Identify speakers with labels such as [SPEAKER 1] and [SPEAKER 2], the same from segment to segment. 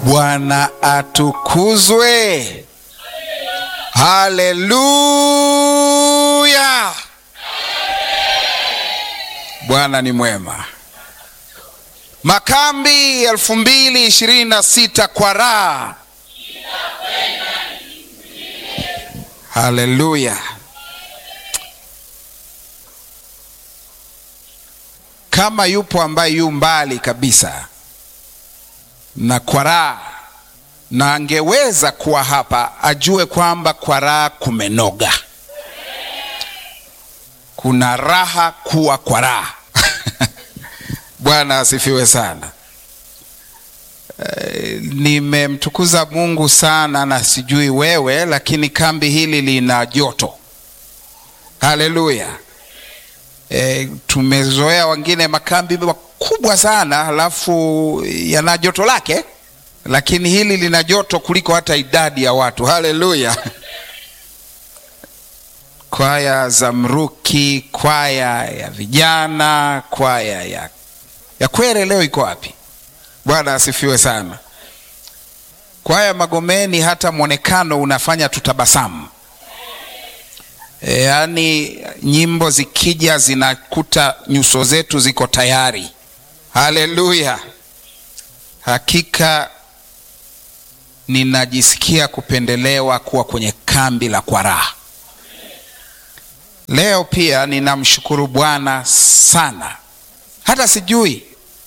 [SPEAKER 1] Bwana atukuzwe. Haleluya! Bwana ni mwema. Makambi elfu mbili ishirini na sita kwa raha. Haleluya! Kama yupo ambaye yu mbali kabisa na kwa raha na angeweza kuwa hapa, ajue kwamba kwa raha kumenoga. Kuna raha kuwa kwa raha. Bwana asifiwe sana. E, nimemtukuza Mungu sana na sijui wewe, lakini kambi hili lina joto. Haleluya. E, tumezoea wengine makambi makubwa sana halafu yana joto lake, lakini hili lina joto kuliko hata idadi ya watu. Haleluya. Kwaya za mruki, kwaya ya vijana, kwaya ya, ya Kwere leo iko wapi? Bwana asifiwe sana. Kwaya Magomeni, hata mwonekano unafanya tutabasamu. E, yaani nyimbo zikija zinakuta nyuso zetu ziko tayari. Haleluya! Hakika ninajisikia kupendelewa kuwa kwenye kambi la kwa raha. Leo pia ninamshukuru Bwana sana, hata sijui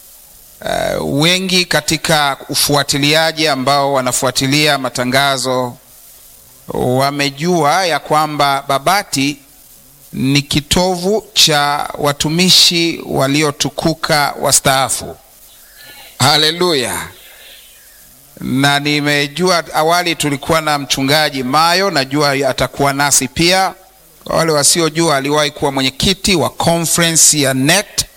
[SPEAKER 1] uh, wengi katika ufuatiliaji ambao wanafuatilia matangazo wamejua ya kwamba Babati ni kitovu cha watumishi waliotukuka wastaafu. Haleluya! Na nimejua awali tulikuwa na mchungaji Mayo, najua atakuwa nasi pia. Kwa wale wasiojua, aliwahi kuwa mwenyekiti wa conference ya NET,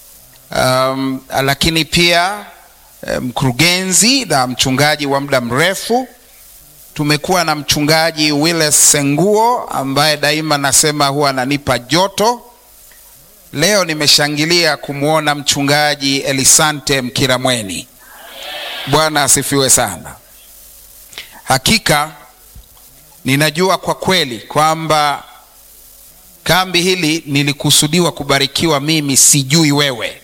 [SPEAKER 1] um, lakini pia mkurugenzi na mchungaji wa muda mrefu tumekuwa na mchungaji Willis Senguo ambaye daima nasema huwa ananipa joto. Leo nimeshangilia kumwona mchungaji Elisante Mkiramweni. Bwana asifiwe sana. Hakika ninajua kwa kweli kwamba kambi hili nilikusudiwa kubarikiwa mimi, sijui wewe.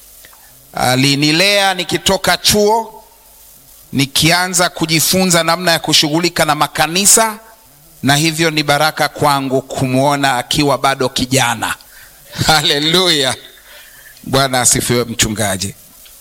[SPEAKER 1] Alinilea nikitoka chuo nikianza kujifunza namna ya kushughulika na makanisa, na hivyo ni baraka kwangu kumwona akiwa bado kijana. Haleluya, Bwana asifiwe. Mchungaji,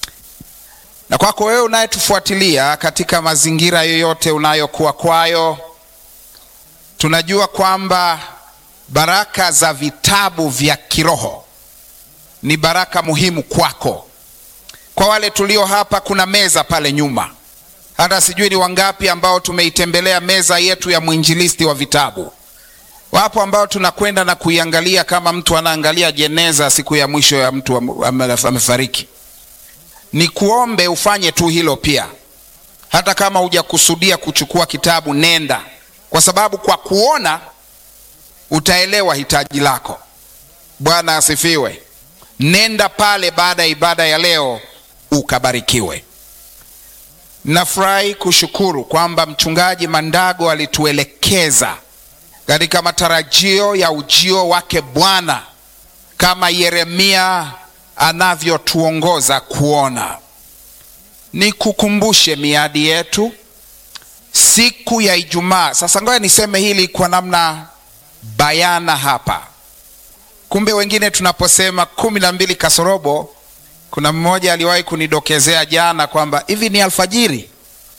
[SPEAKER 1] na kwako wewe unayetufuatilia katika mazingira yoyote unayokuwa kwayo, tunajua kwamba baraka za vitabu vya kiroho ni baraka muhimu kwako. Kwa wale tulio hapa, kuna meza pale nyuma hata sijui ni wangapi ambao tumeitembelea meza yetu ya mwinjilisti wa vitabu. Wapo ambao tunakwenda na kuiangalia kama mtu anaangalia jeneza siku ya mwisho ya mtu amefariki. Ni kuombe ufanye tu hilo pia, hata kama hujakusudia kuchukua kitabu, nenda, kwa sababu kwa kuona utaelewa hitaji lako. Bwana asifiwe. Nenda pale baada ya ibada ya leo ukabarikiwe. Nafurahi kushukuru kwamba mchungaji Mandago alituelekeza katika matarajio ya ujio wake Bwana kama Yeremia anavyotuongoza kuona. Nikukumbushe miadi yetu siku ya Ijumaa. Sasa ngoja niseme hili kwa namna bayana hapa. Kumbe wengine tunaposema kumi na mbili kasorobo kuna mmoja aliwahi kunidokezea jana kwamba hivi ni alfajiri.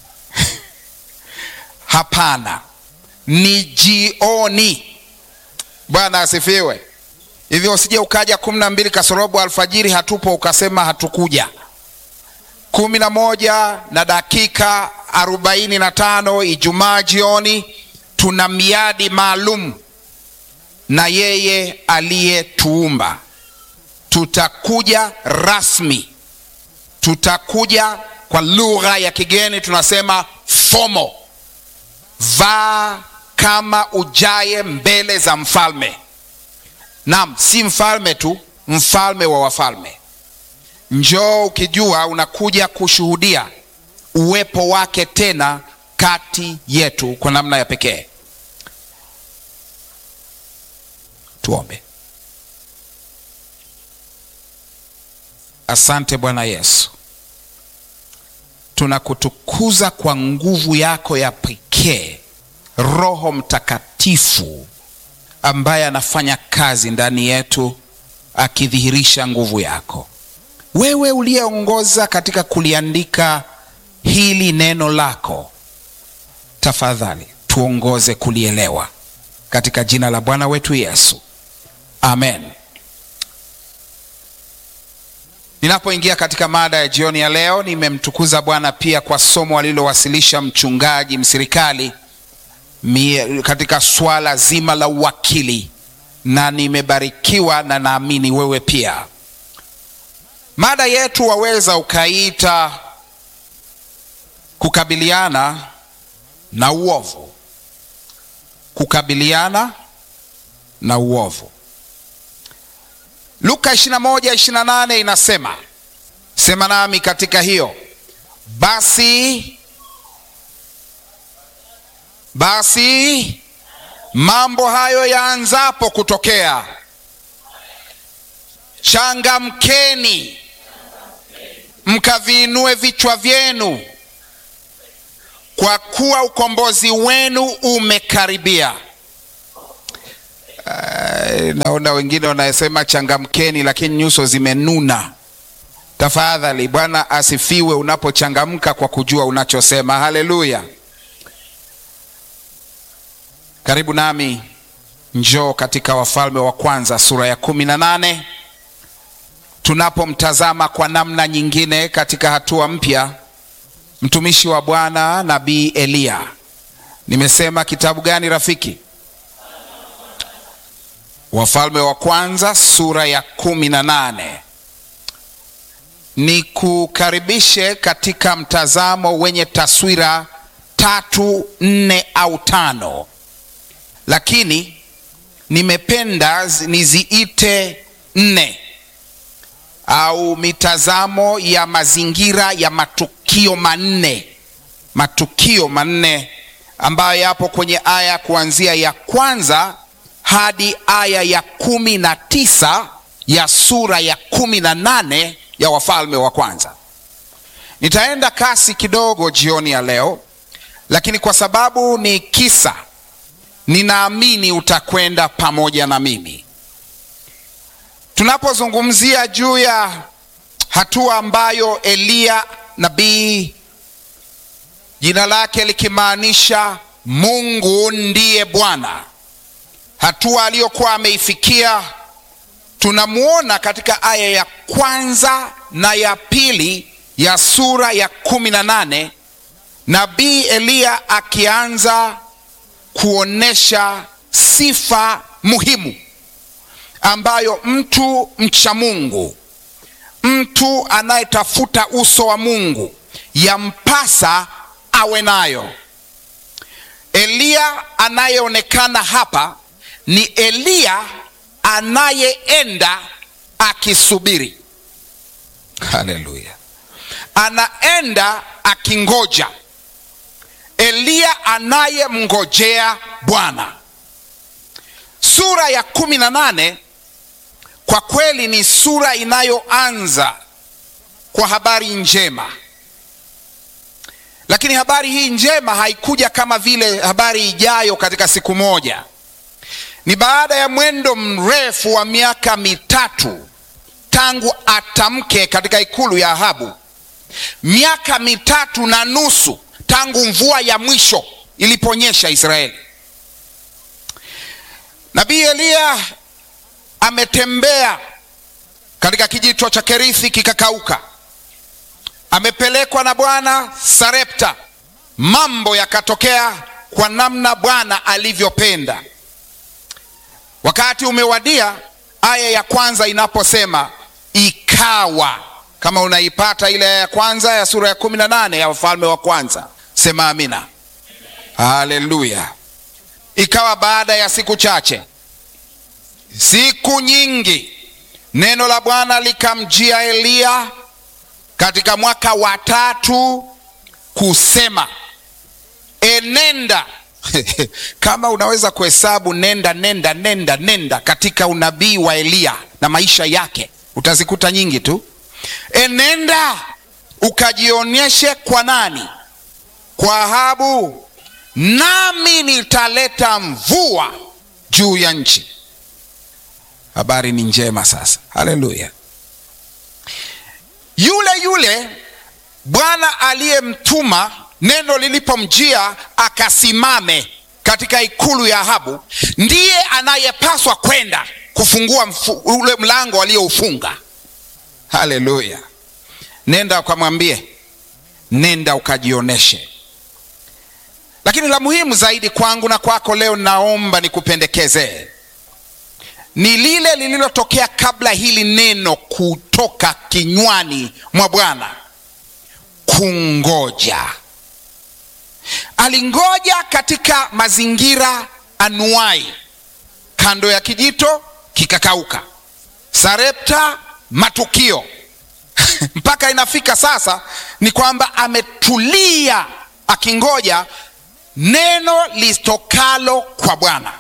[SPEAKER 1] Hapana, ni jioni. Bwana asifiwe. Hivyo usije ukaja kumi na mbili kasorobo alfajiri hatupo, ukasema hatukuja. kumi na moja na dakika arobaini na tano Ijumaa jioni, tuna miadi maalum na yeye aliyetuumba tutakuja rasmi, tutakuja kwa lugha ya kigeni tunasema fomo, vaa kama ujaye mbele za mfalme. Naam, si mfalme tu, mfalme wa wafalme. Njoo ukijua unakuja kushuhudia uwepo wake tena kati yetu kwa namna ya pekee. Tuombe. Asante Bwana Yesu, tunakutukuza kwa nguvu yako ya pekee, Roho Mtakatifu ambaye anafanya kazi ndani yetu akidhihirisha nguvu yako. Wewe uliyeongoza katika kuliandika hili neno lako, tafadhali tuongoze kulielewa katika jina la Bwana wetu Yesu, amen. Ninapoingia katika mada ya jioni ya leo, nimemtukuza Bwana pia kwa somo alilowasilisha mchungaji Msirikali mie, katika swala zima la uwakili, na nimebarikiwa na naamini wewe pia. Mada yetu waweza ukaita kukabiliana na uovu, kukabiliana na uovu. Luka 21:28 inasema, sema nami katika hiyo basi, basi mambo hayo yaanzapo kutokea, changamkeni mkaviinue vichwa vyenu, kwa kuwa ukombozi wenu umekaribia. Uh, naona wengine wanasema changamkeni, lakini nyuso zimenuna. Tafadhali, Bwana asifiwe unapochangamka kwa kujua unachosema. Haleluya! Karibu nami, njoo katika Wafalme wa Kwanza sura ya kumi na nane tunapomtazama kwa namna nyingine katika hatua mpya mtumishi wa Bwana nabii Eliya. Nimesema kitabu gani rafiki? Wafalme wa Kwanza sura ya kumi na nane. Ni kukaribishe katika mtazamo wenye taswira tatu, nne au tano, lakini nimependa niziite nne au mitazamo ya mazingira ya matukio manne, matukio manne ambayo yapo kwenye aya kuanzia ya kwanza hadi aya ya kumi na tisa ya sura ya kumi na nane ya Wafalme wa Kwanza. Nitaenda kasi kidogo jioni ya leo, lakini kwa sababu ni kisa, ninaamini utakwenda pamoja na mimi tunapozungumzia juu ya hatua ambayo Eliya nabii, jina lake likimaanisha Mungu ndiye Bwana, hatua aliyokuwa ameifikia tunamwona katika aya ya kwanza na ya pili ya sura ya kumi na nane nabii Eliya akianza kuonesha sifa muhimu ambayo mtu mcha Mungu, mtu anayetafuta uso wa Mungu yampasa awe nayo. Eliya anayeonekana hapa ni Eliya anayeenda akisubiri. Haleluya! Anaenda akingoja. Eliya anayemngojea Bwana. Sura ya kumi na nane kwa kweli ni sura inayoanza kwa habari njema, lakini habari hii njema haikuja kama vile habari ijayo katika siku moja. Ni baada ya mwendo mrefu wa miaka mitatu tangu atamke katika ikulu ya Ahabu, miaka mitatu na nusu tangu mvua ya mwisho iliponyesha Israeli. Nabii Eliya ametembea katika kijito cha Kerithi kikakauka, amepelekwa na Bwana Sarepta, mambo yakatokea kwa namna Bwana alivyopenda. Wakati umewadia, aya ya kwanza inaposema ikawa. Kama unaipata ile aya ya kwanza ya sura ya kumi na nane ya Wafalme wa Kwanza, sema amina. Haleluya. Ikawa baada ya siku chache, siku nyingi, neno la Bwana likamjia Eliya katika mwaka wa tatu kusema enenda kama unaweza kuhesabu nenda nenda nenda nenda katika unabii wa Eliya na maisha yake utazikuta nyingi tu. Enenda ukajionyeshe kwa nani? Kwa Ahabu, nami nitaleta mvua juu ya nchi. Habari ni njema sasa, haleluya. Yule yule Bwana aliyemtuma neno lilipomjia akasimame katika ikulu ya Ahabu, ndiye anayepaswa kwenda kufungua mfu, ule mlango aliyoufunga. Haleluya! Nenda ukamwambie, nenda ukajioneshe. Lakini la muhimu zaidi kwangu na kwako leo, naomba nikupendekezee ni lile lililotokea kabla hili neno kutoka kinywani mwa Bwana, kungoja. Alingoja katika mazingira anuai, kando ya kijito kikakauka, Sarepta matukio mpaka inafika sasa ni kwamba ametulia akingoja neno litokalo kwa Bwana.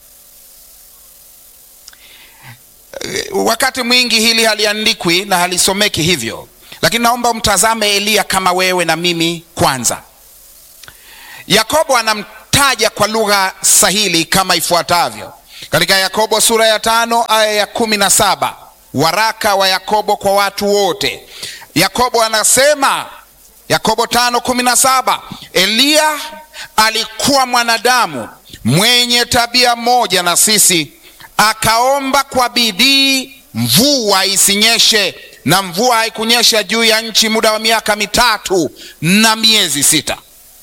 [SPEAKER 1] Wakati mwingi hili haliandikwi na halisomeki hivyo, lakini naomba umtazame Eliya kama wewe na mimi kwanza. Yakobo anamtaja kwa lugha sahili kama ifuatavyo katika Yakobo sura ya tano aya ya kumi na saba waraka wa Yakobo kwa watu wote. Yakobo anasema, Yakobo tano kumi na saba Eliya alikuwa mwanadamu mwenye tabia moja na sisi, akaomba kwa bidii mvua isinyeshe, na mvua haikunyesha juu ya nchi muda wa miaka mitatu na miezi sita.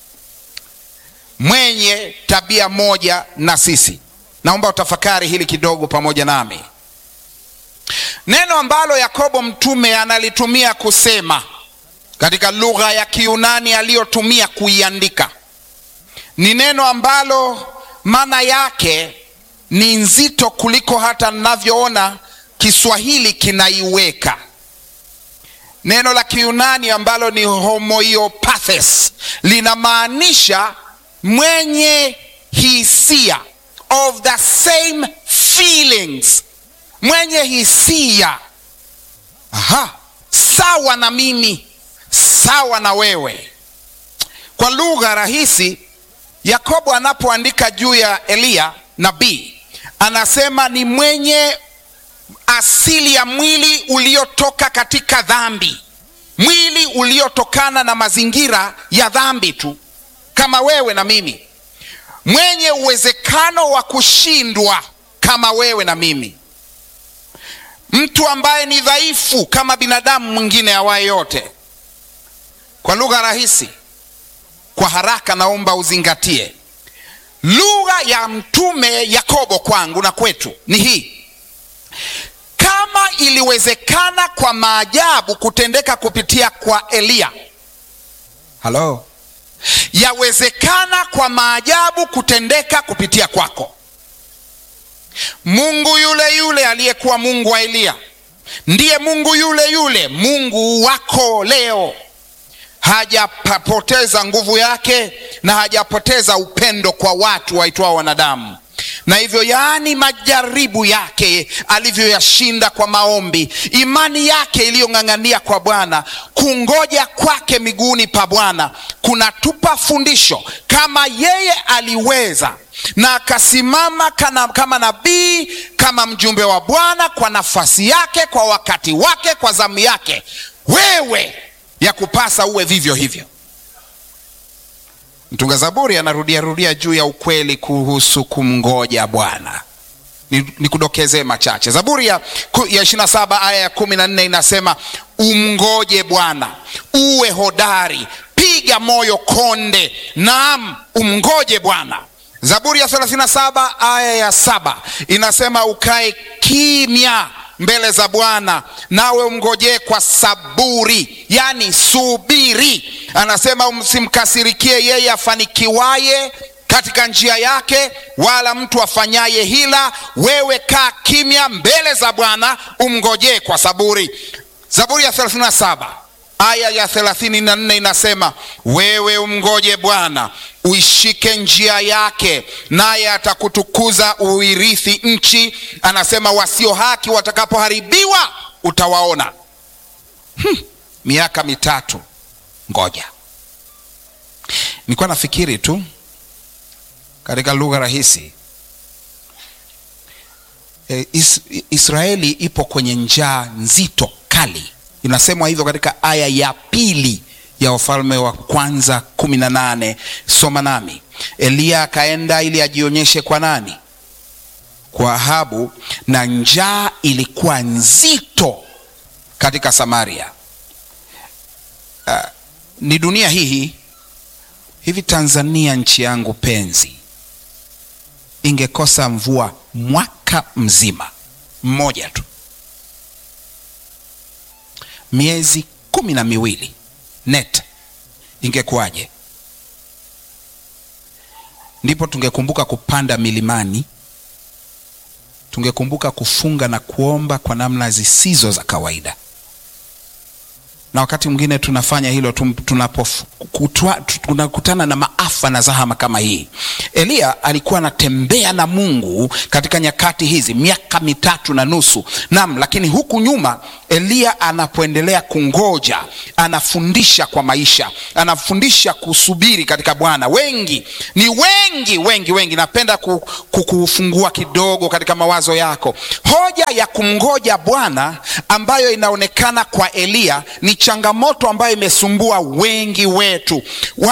[SPEAKER 1] Mwenye tabia moja na sisi. Naomba utafakari hili kidogo pamoja nami. Neno ambalo Yakobo mtume analitumia kusema katika lugha ya Kiyunani aliyotumia kuiandika ni neno ambalo maana yake ni nzito kuliko hata ninavyoona Kiswahili kinaiweka. Neno la Kiyunani ambalo ni homoiopathes linamaanisha mwenye hisia, of the same feelings, mwenye hisia. Aha, sawa na mimi, sawa na wewe. Kwa lugha rahisi, Yakobo anapoandika juu ya Eliya nabii anasema ni mwenye asili ya mwili uliotoka katika dhambi, mwili uliotokana na mazingira ya dhambi tu, kama wewe na mimi, mwenye uwezekano wa kushindwa kama wewe na mimi, mtu ambaye ni dhaifu kama binadamu mwingine awaye yote. Kwa lugha rahisi, kwa haraka, naomba uzingatie lugha ya mtume Yakobo kwangu na kwetu ni hii: kama iliwezekana kwa maajabu kutendeka kupitia kwa Eliya, halo, yawezekana kwa maajabu kutendeka kupitia kwako. Mungu yule yule aliyekuwa Mungu wa Eliya ndiye Mungu yule yule Mungu wako leo. Hajapoteza nguvu yake na hajapoteza upendo kwa watu waitwao wanadamu. Na hivyo, yaani, majaribu yake alivyoyashinda kwa maombi, imani yake iliyong'ang'ania kwa Bwana, kungoja kwake miguuni pa Bwana kunatupa fundisho. Kama yeye aliweza na akasimama kama nabii, kama mjumbe wa Bwana kwa nafasi yake, kwa wakati wake, kwa zamu yake, wewe ya kupasa uwe vivyo hivyo. Mtunga Zaburi anarudia rudia juu ya ukweli kuhusu kumngoja Bwana. Nikudokezee machache. Zaburi ya, ya 27 aya ya 14 inasema umngoje Bwana, uwe hodari, piga moyo konde, naam, umngoje Bwana. Zaburi ya 37 aya ya saba inasema ukae kimya mbele za Bwana nawe umngojee kwa saburi, yani subiri. Anasema msimkasirikie yeye afanikiwaye katika njia yake, wala mtu afanyaye hila. Wewe kaa kimya mbele za Bwana, umngojee kwa saburi. Zaburi ya 37 aya ya thelathini na nne inasema wewe umngoje Bwana, uishike njia yake, naye atakutukuza uirithi nchi. Anasema wasio haki watakapoharibiwa utawaona. Hmm, miaka mitatu ngoja. Nilikuwa nafikiri tu katika lugha rahisi e, is, Israeli ipo kwenye njaa nzito kali inasemwa hivyo katika aya ya pili ya Wafalme wa Kwanza kumi na nane. Soma nami. Eliya akaenda ili ajionyeshe kwa nani? Kwa Ahabu, na njaa ilikuwa nzito katika Samaria. Uh, ni dunia hii hivi. Tanzania nchi yangu penzi, ingekosa mvua mwaka mzima mmoja tu miezi kumi na miwili net, ingekuwaje? Ndipo tungekumbuka kupanda milimani, tungekumbuka kufunga na kuomba kwa namna zisizo za kawaida, na wakati mwingine tunafanya hilo tunakutana na maafa na zahama kama hii. Eliya alikuwa anatembea na Mungu katika nyakati hizi miaka mitatu na nusu. Naam, lakini huku nyuma Eliya anapoendelea kungoja, anafundisha kwa maisha, anafundisha kusubiri katika Bwana. Wengi ni wengi wengi wengi, napenda kukufungua kidogo katika mawazo yako. Hoja ya kumngoja Bwana ambayo inaonekana kwa Eliya ni changamoto ambayo imesumbua wengi wetu.